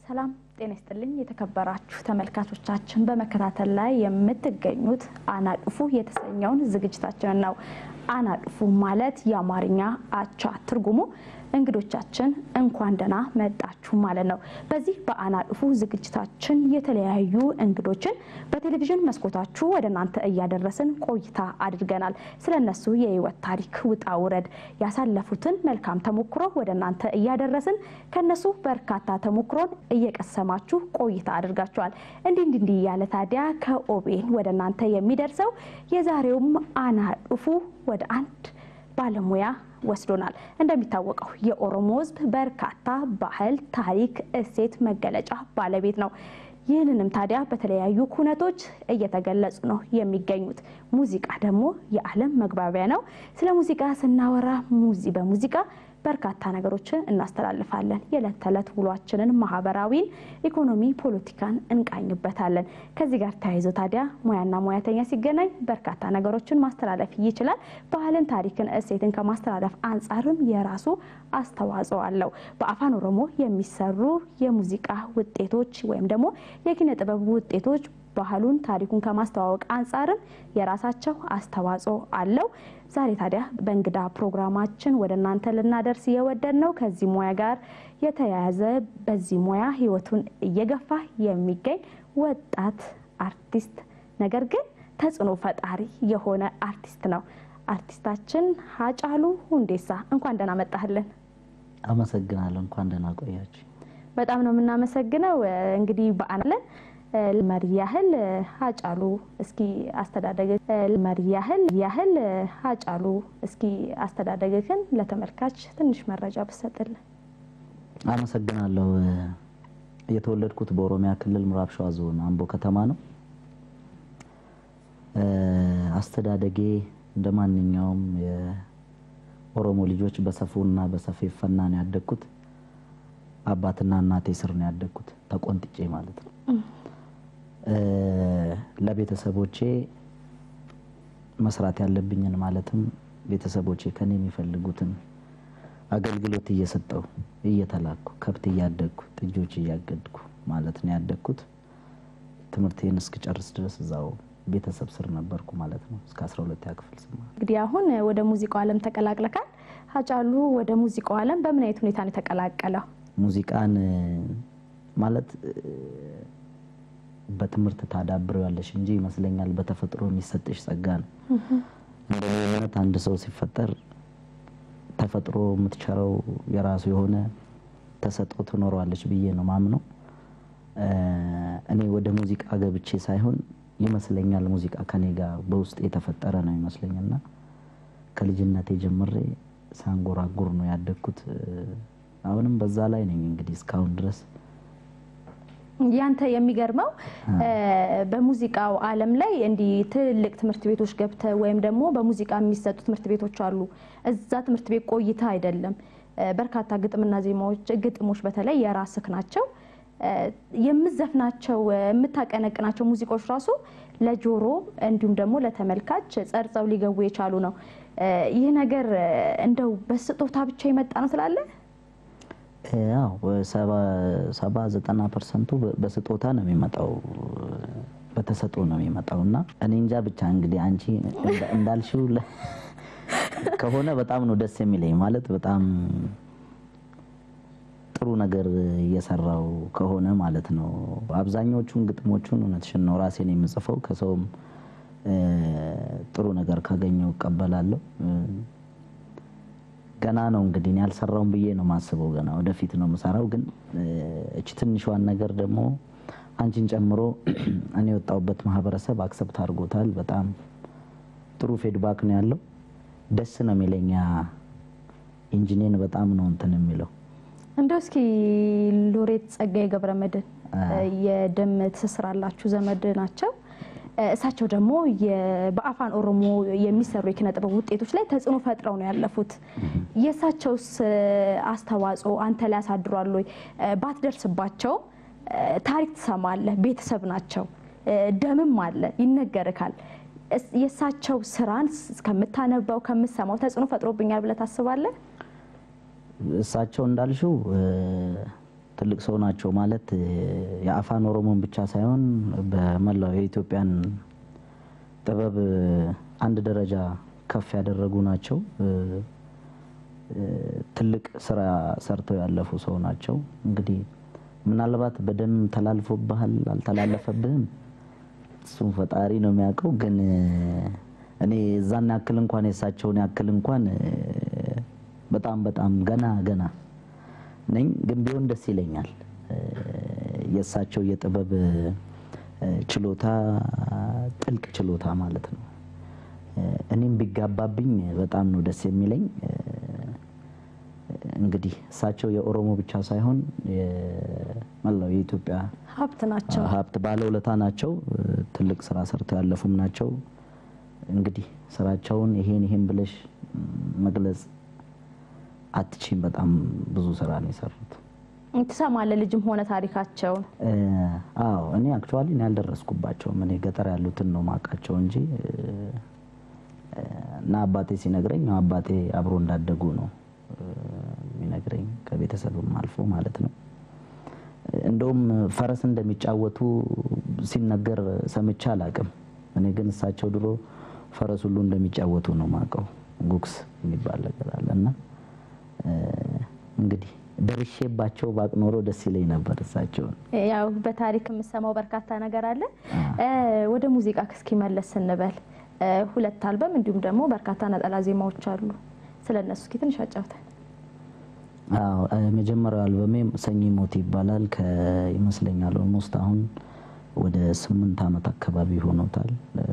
ሰላም ጤና ይስጥልኝ የተከበራችሁ ተመልካቾቻችን፣ በመከታተል ላይ የምትገኙት አናቅፉ የተሰኘውን ዝግጅታችንን ነው። አናቅፉ ማለት የአማርኛ አቻ ትርጉሙ እንግዶቻችን እንኳን ደህና መጣችሁ ማለት ነው። በዚህ በአናቅፉ ዝግጅታችን የተለያዩ እንግዶችን በቴሌቪዥን መስኮታችሁ ወደ እናንተ እያደረስን ቆይታ አድርገናል። ስለ እነሱ የህይወት ታሪክ ውጣ ውረድ ያሳለፉትን መልካም ተሞክሮ ወደ እናንተ እያደረስን ከነሱ በርካታ ተሞክሮን እየቀሰማችሁ ቆይታ አድርጋችኋል። እንዲህ እንዲህ እንዲህ እያለ ታዲያ ከኦቤን ወደ እናንተ የሚደርሰው የዛሬውም አናቅፉ ወደ አንድ ባለሙያ ወስዶናል። እንደሚታወቀው የኦሮሞ ሕዝብ በርካታ ባህል፣ ታሪክ፣ እሴት መገለጫ ባለቤት ነው። ይህንንም ታዲያ በተለያዩ ኩነቶች እየተገለጹ ነው የሚገኙት። ሙዚቃ ደግሞ የዓለም መግባቢያ ነው። ስለ ሙዚቃ ስናወራ ሙዚ በሙዚቃ በርካታ ነገሮችን እናስተላልፋለን። የዕለት ተዕለት ውሏችንን፣ ማህበራዊን፣ ኢኮኖሚ፣ ፖለቲካን እንቃኝበታለን። ከዚህ ጋር ተያይዞ ታዲያ ሙያና ሙያተኛ ሲገናኝ በርካታ ነገሮችን ማስተላለፍ ይችላል። ባህልን፣ ታሪክን፣ እሴትን ከማስተላለፍ አንጻርም የራሱ አስተዋጽኦ አለው። በአፋን ኦሮሞ የሚሰሩ የሙዚቃ ውጤቶች ወይም ደግሞ የኪነ ጥበብ ውጤቶች ባህሉን ታሪኩን ከማስተዋወቅ አንጻርም የራሳቸው አስተዋጽኦ አለው። ዛሬ ታዲያ በእንግዳ ፕሮግራማችን ወደ እናንተ ልናደርስ የወደድ ነው ከዚህ ሙያ ጋር የተያያዘ በዚህ ሙያ ሕይወቱን እየገፋ የሚገኝ ወጣት አርቲስት ነገር ግን ተጽዕኖ ፈጣሪ የሆነ አርቲስት ነው። አርቲስታችን ሀጫሉ ሁንዴሳ እንኳን ደህና መጣህልን። አመሰግናለሁ። እንኳን ደህና ቆያችሁ። በጣም ነው የምናመሰግነው። እንግዲህ በአለን መሪ ያህል ሀጫሉ እስኪ አስተዳደግ መሪ ያህል ያህል ሀጫሉ እስኪ አስተዳደግህን ለተመልካች ትንሽ መረጃ ብሰጥልን። አመሰግናለሁ። የተወለድኩት በኦሮሚያ ክልል ምዕራብ ሸዋ ዞን አምቦ ከተማ ነው። አስተዳደጌ እንደ ማንኛውም የኦሮሞ ልጆች በሰፉና በሰፌፈና ነው ያደግኩት። አባትና እናቴ ስር ነው ያደግኩት፣ ተቆንጥጬ ማለት ነው። ለቤተሰቦቼ መስራት ያለብኝን ማለትም ቤተሰቦቼ ከኔ የሚፈልጉትን አገልግሎት እየሰጠው እየተላኩ ከብት እያደግኩ ጥጆች እያገድኩ ማለት ነው ያደግኩት። ትምህርቴን እስክጨርስ ድረስ እዛው ቤተሰብ ስር ነበርኩ ማለት ነው እስከ 12ኛ ክፍል ስማር። እንግዲህ አሁን ወደ ሙዚቃው ዓለም ተቀላቅለካል። ሀጫሉ ወደ ሙዚቃው ዓለም በምን አይነት ሁኔታ ነው የተቀላቀለው? ሙዚቃን ማለት በትምህርት ታዳብረው ያለሽ እንጂ ይመስለኛል በተፈጥሮ የሚሰጥሽ ጸጋ ነው። እንደኔ እምነት አንድ ሰው ሲፈጠር ተፈጥሮ የምትቸረው የራሱ የሆነ ተሰጥኦ ትኖረዋለች ብዬ ነው ማምነው። እኔ ወደ ሙዚቃ ገብቼ ሳይሆን ይመስለኛል ሙዚቃ ከኔ ጋር በውስጥ የተፈጠረ ነው ይመስለኝና ከልጅነቴ ጀምሬ ሳንጎራጉር ነው ያደግኩት። አሁንም በዛ ላይ ነኝ እንግዲህ እስካሁን ድረስ ያንተ የሚገርመው በሙዚቃው ዓለም ላይ እንዲህ ትልልቅ ትምህርት ቤቶች ገብተ ወይም ደግሞ በሙዚቃ የሚሰጡ ትምህርት ቤቶች አሉ። እዛ ትምህርት ቤት ቆይታ አይደለም። በርካታ ግጥምና ዜማዎች፣ ግጥሞች በተለይ የራስህ ናቸው። የምዘፍናቸው የምታቀነቅናቸው ሙዚቃዎች ራሱ ለጆሮ እንዲሁም ደግሞ ለተመልካች ጸርጸው ሊገቡ የቻሉ ነው። ይህ ነገር እንደው በስጦታ ብቻ የመጣ ነው ትላለህ? ያው ሰባ ዘጠና ፐርሰንቱ በስጦታ ነው የሚመጣው፣ በተሰጥኦ ነው የሚመጣው እና እኔ እንጃ ብቻ እንግዲህ አንቺ እንዳልሽው ከሆነ በጣም ነው ደስ የሚለኝ። ማለት በጣም ጥሩ ነገር እየሰራው ከሆነ ማለት ነው። አብዛኛዎቹን ግጥሞቹን እውነትሽን ነው ራሴን የምጽፈው። ከሰውም ጥሩ ነገር ካገኘው እቀበላለሁ። ገና ነው እንግዲህ እኔ ያልሰራውን ብዬ ነው የማስበው። ገና ወደፊት ነው የምሰራው። ግን እች ትንሿን ነገር ደግሞ አንቺን ጨምሮ እኔ የወጣሁበት ማህበረሰብ አክሰፕት አድርጎታል። በጣም ጥሩ ፌድባክ ነው ያለው። ደስ ነው የሚለኛ ኢንጂኔን በጣም ነው እንትን የሚለው። እንደው እስኪ ሎሬት ጸጋዬ ገብረመድህን የደም ትስስር አላችሁ፣ ዘመድ ናቸው። እሳቸው ደግሞ በአፋን ኦሮሞ የሚሰሩ የኪነ ጥበብ ውጤቶች ላይ ተጽዕኖ ፈጥረው ነው ያለፉት። የእሳቸውስ አስተዋጽኦ አንተ ላይ ያሳድሯል ወይ? ባትደርስባቸው ታሪክ ትሰማለህ። ቤተሰብ ናቸው፣ ደምም አለ፣ ይነገርካል። የእሳቸው ስራን ከምታነባው ከምትሰማው ተጽዕኖ ፈጥሮብኛል ብለህ ታስባለህ? እሳቸው እንዳልሽው ትልቅ ሰው ናቸው ማለት የአፋን ኦሮሞን ብቻ ሳይሆን በመላው የኢትዮጵያን ጥበብ አንድ ደረጃ ከፍ ያደረጉ ናቸው። ትልቅ ስራ ሰርተው ያለፉ ሰው ናቸው። እንግዲህ ምናልባት በደም ተላልፎብሃል አልተላለፈብህም፣ እሱም ፈጣሪ ነው የሚያውቀው። ግን እኔ እዛን ያክል እንኳን የእሳቸውን ያክል እንኳን በጣም በጣም ገና ገና ነኝ። ግን ቢሆን ደስ ይለኛል። የእሳቸው የጥበብ ችሎታ ጥልቅ ችሎታ ማለት ነው። እኔም ቢጋባብኝ በጣም ነው ደስ የሚለኝ። እንግዲህ እሳቸው የኦሮሞ ብቻ ሳይሆን መላው የኢትዮጵያ ሀብት ናቸው። ሀብት ባለውለታ ናቸው። ትልቅ ስራ ሰርተው ያለፉም ናቸው። እንግዲህ ስራቸውን ይሄን ይሄን ብለሽ መግለጽ አትችም። በጣም ብዙ ስራ ነው የሰሩት። ትሰማለህ ልጅም ሆነ ታሪካቸውን? አዎ እኔ አክቹዋሊ እኔ አልደረስኩባቸውም። እኔ ገጠር ያሉትን ነው ማውቃቸው እንጂ እና አባቴ ሲነግረኝ አባቴ አብሮ እንዳደጉ ነው የሚነግረኝ ከቤተሰብም አልፎ ማለት ነው። እንደውም ፈረስ እንደሚጫወቱ ሲነገር ሰምቼ አላቅም። እኔ ግን እሳቸው ድሮ ፈረስ ሁሉ እንደሚጫወቱ ነው ማውቀው። ጉግስ የሚባል ነገር አለ እና እንግዲህ ደርሼባቸው ባቅ ኖሮ ደስ ይለኝ ነበር። እሳቸውን ያው በታሪክ የምሰማው በርካታ ነገር አለ። ወደ ሙዚቃ እስኪ መለስ ስንበል ሁለት አልበም እንዲሁም ደግሞ በርካታ ነጠላ ዜማዎች አሉ። ስለ እነሱ እስኪ ትንሽ አጫውተን። አዎ መጀመሪያው አልበሜ ሰኚ ሞት ይባላል። ይመስለኛል ኦልሞስት አሁን ወደ ስምንት ዓመት አካባቢ ሆኖታል።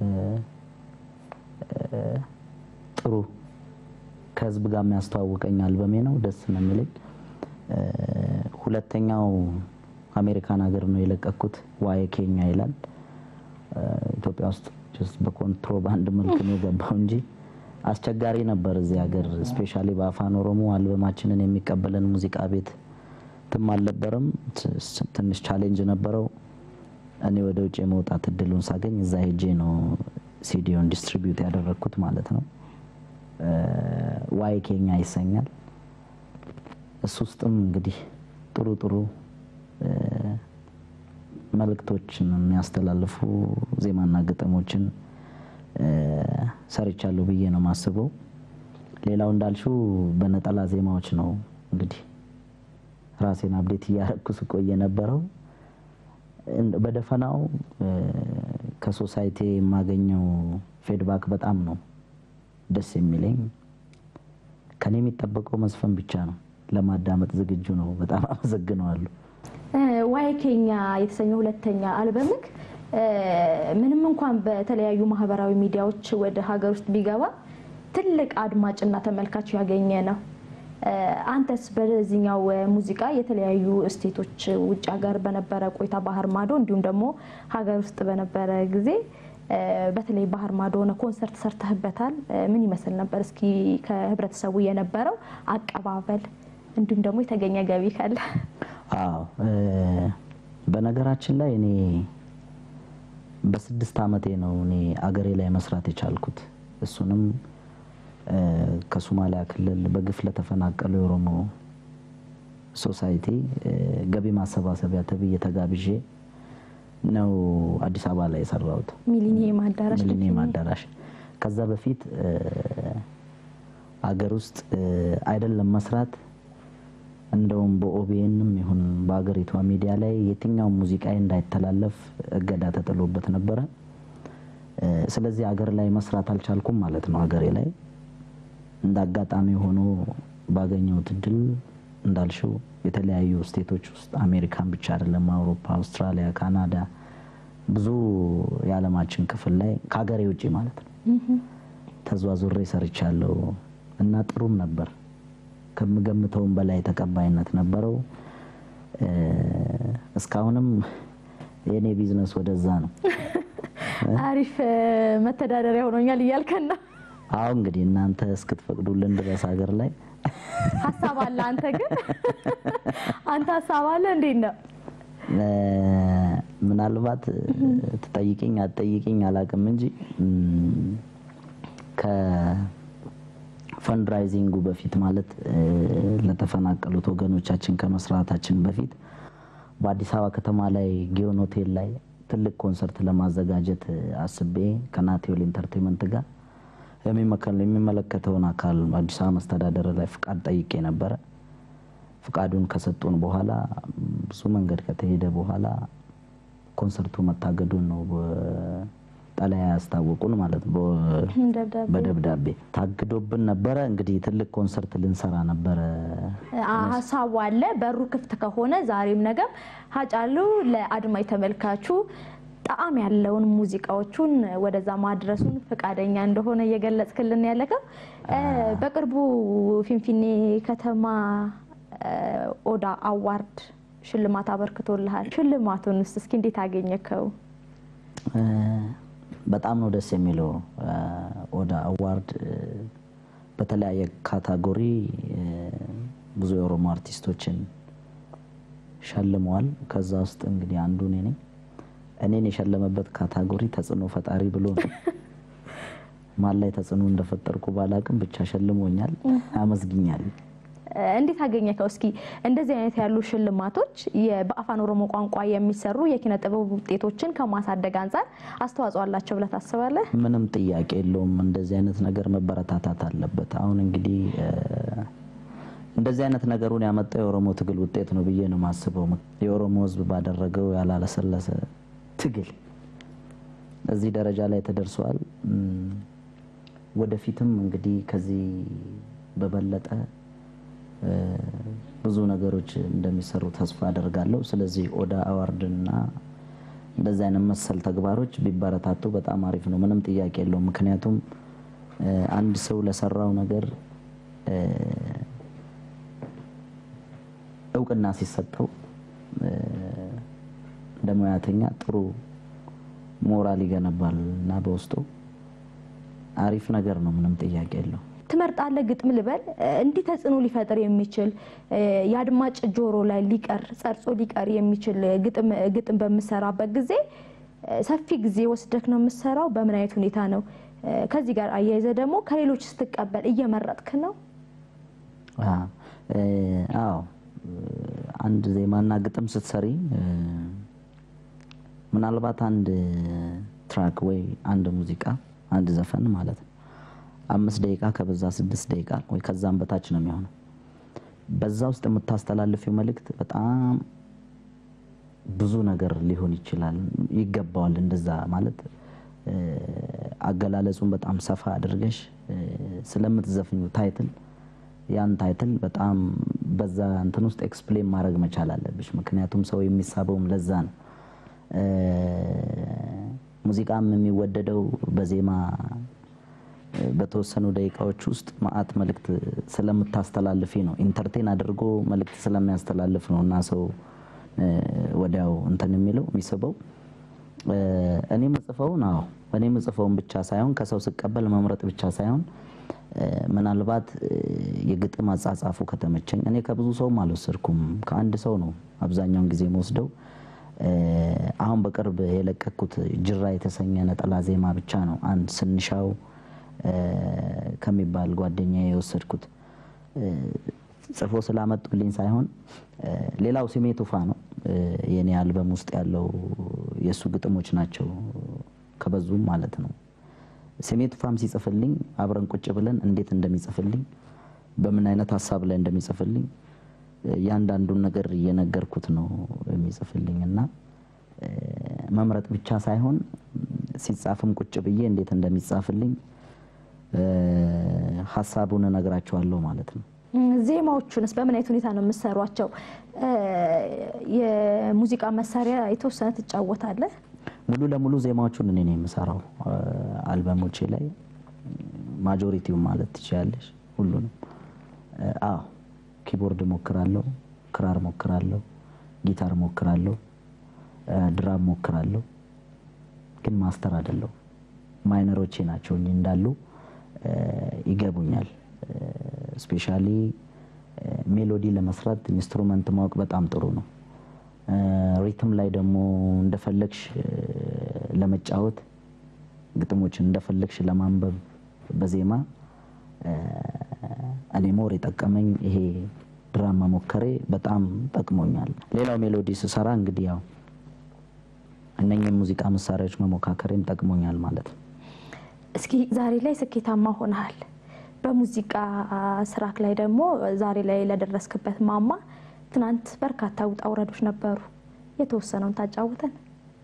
ጥሩ ከህዝብ ጋር የሚያስተዋውቀኝ አልበሜ ነው። ደስ ነው የሚለኝ። ሁለተኛው አሜሪካን ሀገር ነው የለቀኩት። ዋይ ኬኛ ይላል። ኢትዮጵያ ውስጥ ጀስት በኮንትሮባንድ መልክ ነው የገባው እንጂ አስቸጋሪ ነበር እዚህ ሀገር ስፔሻሊ በአፋን ኦሮሞ አልበማችንን የሚቀበለን ሙዚቃ ቤት ትም አልነበረም። ትንሽ ቻሌንጅ ነበረው። እኔ ወደ ውጭ የመውጣት እድሉን ሳገኝ እዛ ሄጄ ነው ሲዲዮን ዲስትሪቢዩት ያደረግኩት ማለት ነው። ዋይ ኬኛ ይሰኛል። እሱ ውስጥም እንግዲህ ጥሩ ጥሩ መልእክቶችን የሚያስተላልፉ ዜማና ግጥሞችን ሰርቻለሁ ብዬ ነው የማስበው። ሌላው እንዳልሽው በነጠላ ዜማዎች ነው እንግዲህ ራሴን አብዴት እያረግኩ ስቆይ የነበረው። በደፈናው ከሶሳይቲ የማገኘው ፌድባክ በጣም ነው ደስ የሚለኝ። ከኔ የሚጠበቀው መዝፈን ብቻ ነው። ለማዳመጥ ዝግጁ ነው። በጣም አመሰግነዋለሁ። ዋይ ኬኛ የተሰኘው ሁለተኛ አልበምክ ምንም እንኳን በተለያዩ ማህበራዊ ሚዲያዎች ወደ ሀገር ውስጥ ቢገባ ትልቅ አድማጭና ተመልካች ያገኘ ነው። አንተስ በዚህኛው ሙዚቃ የተለያዩ ስቴቶች ውጭ ሀገር በነበረ ቆይታ ባህር ማዶ እንዲሁም ደግሞ ሀገር ውስጥ በነበረ ጊዜ በተለይ ባህር ማዶ ሆነ ኮንሰርት ሰርተህበታል። ምን ይመስል ነበር? እስኪ ከህብረተሰቡ የነበረው አቀባበል እንዲሁም ደግሞ የተገኘ ገቢ ካለ? አዎ በነገራችን ላይ እኔ በስድስት ዓመቴ ነው እኔ አገሬ ላይ መስራት የቻልኩት። እሱንም ከሶማሊያ ክልል በግፍ ለተፈናቀሉ የኦሮሞ ሶሳይቲ ገቢ ማሰባሰቢያ ተብዬ ተጋብዤ ነው አዲስ አበባ ላይ የሰራሁት ሚሊኒየም አዳራሽ ሚሊኒየም አዳራሽ። ከዛ በፊት አገር ውስጥ አይደለም መስራት እንደውም በኦቢኤንም ይሁን በሀገሪቷ ሚዲያ ላይ የትኛውም ሙዚቃ እንዳይተላለፍ እገዳ ተጥሎበት ነበረ። ስለዚህ አገር ላይ መስራት አልቻልኩም ማለት ነው። ሀገሬ ላይ እንደ አጋጣሚ ሆኖ ባገኘሁት እድል እንዳልሽው የተለያዩ ስቴቶች ውስጥ አሜሪካን ብቻ አይደለም፣ አውሮፓ፣ አውስትራሊያ፣ ካናዳ ብዙ የዓለማችን ክፍል ላይ ከሀገሬ ውጭ ማለት ነው ተዟዙሬ ሰርቻለሁ እና ጥሩም ነበር ከምገምተውም በላይ ተቀባይነት ነበረው። እስካሁንም የእኔ ቢዝነስ ወደዛ ነው። አሪፍ መተዳደሪያ ሆኖኛል እያልከን ነው? አሁ እንግዲህ እናንተ እስክትፈቅዱልን ድረስ ሀገር ላይ ሀሳብ አለ። አንተ ግን አንተ ሀሳብ አለ እንዴት ነው? ምናልባት ትጠይቅኝ አትጠይቅኝ አላውቅም እንጂ ፈንድራይዚንጉ በፊት ማለት ለተፈናቀሉት ወገኖቻችን ከመስራታችን በፊት በአዲስ አበባ ከተማ ላይ ጊዮን ሆቴል ላይ ትልቅ ኮንሰርት ለማዘጋጀት አስቤ ከናቴዎል ኢንተርቴንመንት ጋር የሚመለከተውን አካል አዲስ አበባ መስተዳደር ላይ ፍቃድ ጠይቄ ነበረ። ፍቃዱን ከሰጡን በኋላ ብዙ መንገድ ከተሄደ በኋላ ኮንሰርቱ መታገዱን ነው ጠለያ ያስታወቁን ማለት ነው። በደብዳቤ ታግዶብን ነበረ። እንግዲህ ትልቅ ኮንሰርት ልንሰራ ነበረ። ሀሳቡ አለ። በሩ ክፍት ከሆነ ዛሬም ነገም ሀጫሉ ለአድማጭ ተመልካቹ ጣዕም ያለውን ሙዚቃዎቹን ወደዛ ማድረሱን ፈቃደኛ እንደሆነ እየገለጽክልን ያለከው በቅርቡ ፊንፊኔ ከተማ ኦዳ አዋርድ ሽልማት አበርክቶልሃል። ሽልማቱን ውስጥ እስኪ እንዴት አገኘከው? በጣም ነው ደስ የሚለው። ኦዳ አዋርድ በተለያየ ካታጎሪ ብዙ የኦሮሞ አርቲስቶችን ሸልመዋል። ከዛ ውስጥ እንግዲህ አንዱ እኔ ነኝ። እኔን የሸለመበት ካታጎሪ ተጽዕኖ ፈጣሪ ብሎ ነው። ማን ላይ ተጽዕኖ እንደፈጠርኩ ባላቅም ብቻ ሸልሞኛል። አመስግኛል። እንዴት አገኘከው? እስኪ እንደዚህ አይነት ያሉ ሽልማቶች በአፋን ኦሮሞ ቋንቋ የሚሰሩ የኪነ ጥበብ ውጤቶችን ከማሳደግ አንጻር አስተዋጽኦ አላቸው ብለህ ታስባለህ? ምንም ጥያቄ የለውም። እንደዚህ አይነት ነገር መበረታታት አለበት። አሁን እንግዲህ እንደዚህ አይነት ነገሩን ያመጣው የኦሮሞ ትግል ውጤት ነው ብዬ ነው የማስበው። የኦሮሞ ሕዝብ ባደረገው ያላለሰለሰ ትግል እዚህ ደረጃ ላይ ተደርሷል። ወደፊትም እንግዲህ ከዚህ በበለጠ ብዙ ነገሮች እንደሚሰሩ ተስፋ አደርጋለሁ። ስለዚህ ኦዳ አዋርድና እንደዚህ አይነት መሰል ተግባሮች ቢበረታቱ በጣም አሪፍ ነው። ምንም ጥያቄ የለውም። ምክንያቱም አንድ ሰው ለሰራው ነገር እውቅና ሲሰጠው እንደ ሙያተኛ ጥሩ ሞራል ይገነባል እና በውስጡ አሪፍ ነገር ነው። ምንም ጥያቄ የለው። ትመርጣለህ? ግጥም ልበል እንዲህ ተጽዕኖ ሊፈጥር የሚችል የአድማጭ ጆሮ ላይ ሊቀር ጸርጾ ሊቀር የሚችል ግጥም በምሰራበት ጊዜ ሰፊ ጊዜ ወስደክ ነው የምሰራው? በምን አይነት ሁኔታ ነው? ከዚህ ጋር አያይዘ ደግሞ ከሌሎች ስትቀበል እየመረጥክ ነው? አዎ አንድ ዜማና ግጥም ስትሰሪ ምናልባት አንድ ትራክ ወይ አንድ ሙዚቃ አንድ ዘፈን ማለት ነው አምስት ደቂቃ ከበዛ ስድስት ደቂቃ ወይ ከዛም በታች ነው የሚሆነው። በዛ ውስጥ የምታስተላልፊው መልእክት በጣም ብዙ ነገር ሊሆን ይችላል፣ ይገባዋል። እንደዛ ማለት አገላለጹን በጣም ሰፋ አድርገሽ ስለምትዘፍኙ ታይትል ያን ታይትል በጣም በዛ እንትን ውስጥ ኤክስፕሌን ማድረግ መቻል አለብሽ። ምክንያቱም ሰው የሚሳበውም ለዛ ነው። ሙዚቃም የሚወደደው በዜማ በተወሰኑ ደቂቃዎች ውስጥ መዓት መልእክት ስለምታስተላልፊ ነው። ኢንተርቴን አድርጎ መልእክት ስለሚያስተላልፍ ነው እና ሰው ወዲያው እንትን የሚለው የሚስበው። እኔ ምጽፈውን አዎ እኔ ምጽፈውን ብቻ ሳይሆን ከሰው ስቀበል መምረጥ ብቻ ሳይሆን ምናልባት የግጥም አጻጻፉ ከተመቸኝ እኔ ከብዙ ሰውም አልወሰድኩም፣ ከአንድ ሰው ነው አብዛኛውን ጊዜ የምወስደው። አሁን በቅርብ የለቀኩት ጅራ የተሰኘ ነጠላ ዜማ ብቻ ነው አንድ ስንሻው ከሚባል ጓደኛ የወሰድኩት ጽፎ ስላመጡልኝ ሳይሆን ሌላው ስሜ ቱፋ ነው። የኔ አልበም ውስጥ ያለው የእሱ ግጥሞች ናቸው ከበዙም ማለት ነው። ስሜ ቱፋም ሲጽፍልኝ አብረን ቁጭ ብለን እንዴት እንደሚጽፍልኝ በምን አይነት ሀሳብ ላይ እንደሚጽፍልኝ እያንዳንዱን ነገር እየነገርኩት ነው የሚጽፍልኝ እና መምረጥ ብቻ ሳይሆን ሲጻፍም ቁጭ ብዬ እንዴት እንደሚጻፍልኝ ሀሳቡን እነግራቸዋለሁ ማለት ነው። ዜማዎቹንስ በምን አይነት ሁኔታ ነው የምሰሯቸው? የሙዚቃ መሳሪያ የተወሰነ ትጫወታለህ? ሙሉ ለሙሉ ዜማዎቹን እኔ ነው የምሰራው። አልበሞቼ ላይ ማጆሪቲው ማለት ትችላለሽ፣ ሁሉንም። አዎ ኪቦርድ ሞክራለሁ፣ ክራር ሞክራለሁ፣ ጊታር ሞክራለሁ፣ ድራም ሞክራለሁ። ግን ማስተር አይደለሁ። ማይነሮቼ ናቸው እንጂ እንዳሉ ይገቡኛል። ስፔሻሊ ሜሎዲ ለመስራት ኢንስትሩመንት ማወቅ በጣም ጥሩ ነው። ሪትም ላይ ደግሞ እንደፈለግሽ ለመጫወት ግጥሞችን እንደፈለግሽ ለማንበብ በዜማ እኔ ሞር የጠቀመኝ ይሄ ድራም መሞከሬ በጣም ጠቅሞኛል። ሌላው ሜሎዲ ስሰራ እንግዲህ ያው እነኝህ ሙዚቃ መሳሪያዎች መሞካከሬም ጠቅሞኛል ማለት ነው። እስኪ ዛሬ ላይ ስኬታማ ሆነሃል። በሙዚቃ ስራክ ላይ ደግሞ ዛሬ ላይ ለደረስክበት ማማ ትናንት በርካታ ውጣ ውረዶች ነበሩ። የተወሰነውን ታጫውተን።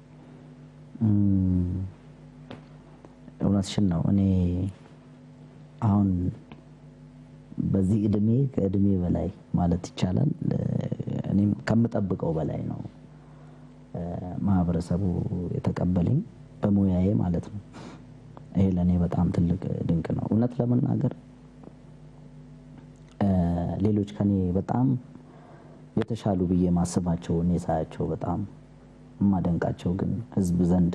እም፣ እውነትሽን ነው። እኔ አሁን በዚህ እድሜ ከእድሜ በላይ ማለት ይቻላል እ፣ እኔም ከምጠብቀው በላይ ነው እ፣ ማህበረሰቡ የተቀበለኝ በሙያዬ ማለት ነው። ይሄ ለእኔ በጣም ትልቅ ድንቅ ነው። እውነት ለመናገር እ፣ ሌሎች ከኔ በጣም የተሻሉ ብዬ ማስባቸው እኔ ሳያቸው በጣም የማደንቃቸው ግን ህዝብ ዘንድ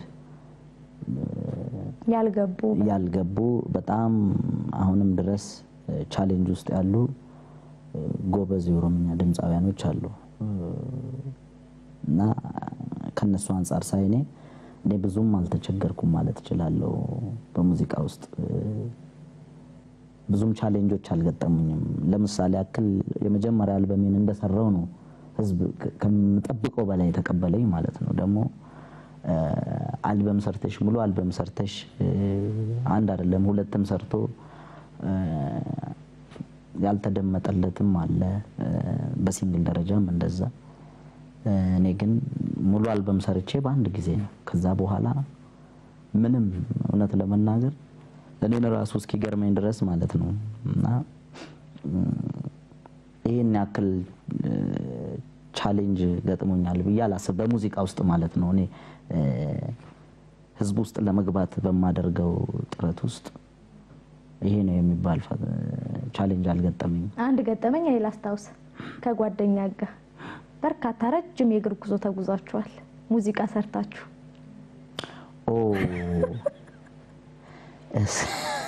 ያልገቡ ያልገቡ በጣም አሁንም ድረስ ቻሌንጅ ውስጥ ያሉ እ፣ ጎበዝ የኦሮምኛ ድምፃውያኖች አሉ እ፣ እና ከነሱ አንጻር ሳይ እኔ እኔ ብዙም አልተቸገርኩም ማለት እችላለሁ። በሙዚቃ ውስጥ እ፣ ብዙም ቻሌንጆች አልገጠሙኝም። ለምሳሌ ያክል የመጀመሪያ አልበሜን እንደሰራው ነው ህዝብ ከ- ከምጠብቀው በላይ የተቀበለኝ ማለት ነው። ደግሞ እ፣ አልበም ሰርተሽ ሙሉ አልበም ሰርተሽ እ፣ አንድ አይደለም ሁለትም ሰርቶ እ፣ ያልተደመጠለትም አለ እ፣ በሲንግል ደረጃም እንደዛ። እ፣ እኔ ግን ሙሉ አልበም ሰርቼ በአንድ ጊዜ ነው። ከዛ በኋላ ምንም እውነት ለመናገር እኔን ራሱ እስኪገርመኝ ድረስ ማለት ነው እና እም፣ ይህን ያክል እ፣ ቻሌንጅ ገጥሞኛል ብዬ አላስብ በሙዚቃ ውስጥ ማለት ነው። እኔ እ፣ ህዝብ ውስጥ ለመግባት በማደርገው ጥረት ውስጥ ይሄ ነው የሚባል ፈ- ቻሌንጅ አልገጠመኝም። አንድ ገጠመኝ እኔ ላስታውስ። ከጓደኛ ጋር በርካታ ረጅም የእግር ጉዞ ተጉዛችኋል፣ ሙዚቃ ሰርታችሁ። ኦ እስ-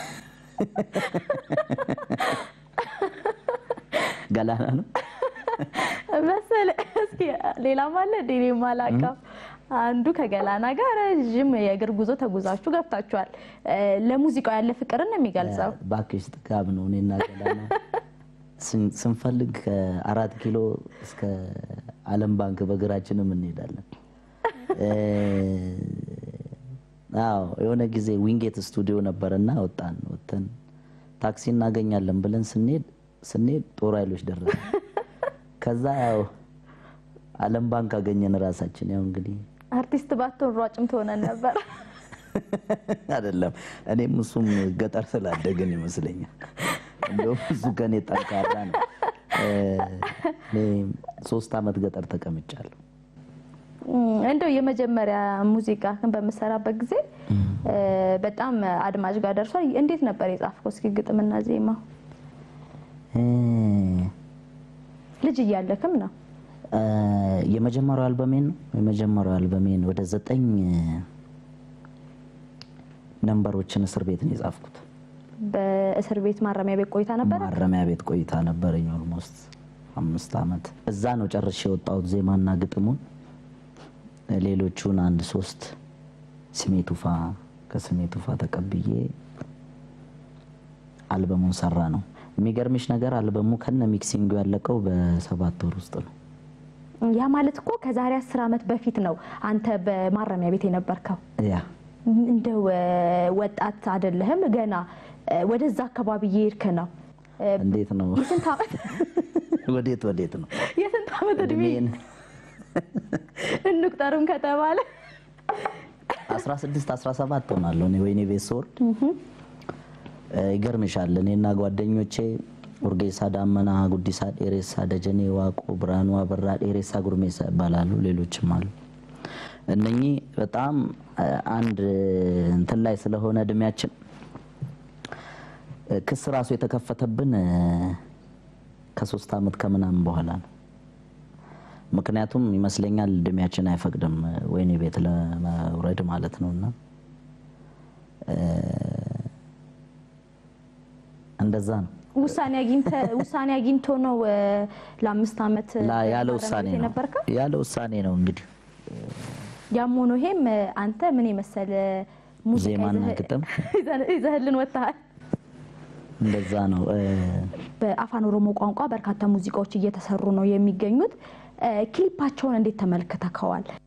ገላና ነው መሰለ እስኪ ሌላም አለ እንደ እኔ የማላውቀው አንዱ ከገላና ጋር ረዥም የእግር ጉዞ ተጉዛችሁ ገብታችኋል። እ፣ ለሙዚቃው ያለ ፍቅርን ነው የሚገልጸው። ባክሽ ጥጋብ ነው። እኔና ገላና ስን- ስንፈልግ ከአራት ኪሎ እስከ ዓለም ባንክ በእግራችንም እንሄዳለን። እ፣ አዎ የሆነ ጊዜ ዊንጌት ስቱዲዮ ነበርና ወጣን። ወጥተን ታክሲ እናገኛለን ብለን ስንሄድ ስንሄድ ጦር ኃይሎች ደረሰ። ከዛ ያው ዓለም ባንክ አገኘን ራሳችን። ያው እንግዲህ አርቲስት ባትሆን ሯጭም ትሆነን ነበር። አይደለም እኔም እሱም ገጠር ስላደግን ይመስለኛል። እንደውም እሱ ከኔ ጠንካራ ነው። እ፣ እኔ ሶስት አመት ገጠር ተቀምጫለሁ። እም፣ እንደው የመጀመሪያ ሙዚቃ በምሰራበት ጊዜ እ፣ በጣም አድማጭ ጋር ደርሷል። እንዴት ነበር የጻፍከው? እስኪ ግጥምና ዜማ እ፣ ልጅ እያለክም ነው። እ፣ የመጀመሪያው አልበሜን ነው የመጀመሪያው አልበሜን ወደ ዘጠኝ ነንበሮችን እስር ቤት ነው የጻፍኩት። በእስር ቤት ማረሚያ ቤት ቆይታ ነበረ። ማረሚያ ቤት ቆይታ ነበረኝ ኦልሞስት አምስት አመት እዛ ነው ጨርሼ የወጣሁት ዜማና ግጥሙን። ሌሎቹን አንድ ሶስት ስሜ ቱፋ ከስሜ ቱፋ ተቀብዬ አልበሙን ሰራ ነው። የሚገርምሽ ነገር አልበሙ ከነ ሚክሲንጉ ያለቀው በሰባት ወር ውስጥ ነው። ያ ማለት እኮ ከዛሬ አስር ዓመት በፊት ነው አንተ በማረሚያ ቤት የነበርከው። ያ እንደው እ፣ ወጣት አይደለህም ገና እ፣ ወደዛ አካባቢ እየሄድክ ነው። እ፣ እንዴት ነው? የስንት ዓመት ወዴት ወዴት ነው? የስንት ዓመት እድሜ እድሜን እንቁጠርም ከተባለ 16 17 ሆናለሁ እኔ ወይኔ ቤት ስወርድ እ፣ ይገርምሻል እኔና ጓደኞቼ ኡርጌሳ ዳመና፣ ጉዲሳ ዴሬሳ፣ ደጀኔ ዋቆ፣ ብርሃኑ አበራ፣ ዴሬሳ ጉርሜሳ ይባላሉ። ሌሎችም አሉ። እነኚህ በጣም እ፣ አንድ እንትን ላይ ስለሆነ እድሜያችን እ፣ ክስ ራሱ የተከፈተብን እ፣ ከሶስት አመት ከምናምን በኋላ ነው። ምክንያቱም ይመስለኛል እድሜያችን አይፈቅድም እ፣ ወህኒ ቤት ለመውረድ ማለት ነው እና እ፣ እንደዛ ነው ውሳኔ አግኝተ ውሳኔ አግኝቶ ነው እ፣ ለአምስት ዓመት ላ- ያለ ማረሚያ ውሳኔ ቤት ነው የነበርከው? ያለ ውሳኔ ነው እንግዲህ ያም ሆኖ ይሄም እ፣ አንተ ምን የመሰለ ሙዚቃ ዜማና ይዘህ- ግጥም ይዘህ- ይዘህልን ወጥተሃል። እንደዛ ነው። በአፋን ኦሮሞ ቋንቋ በርካታ ሙዚቃዎች እየተሰሩ ነው የሚገኙት። ክሊፓቸውን እንዴት ተመልክተከዋል?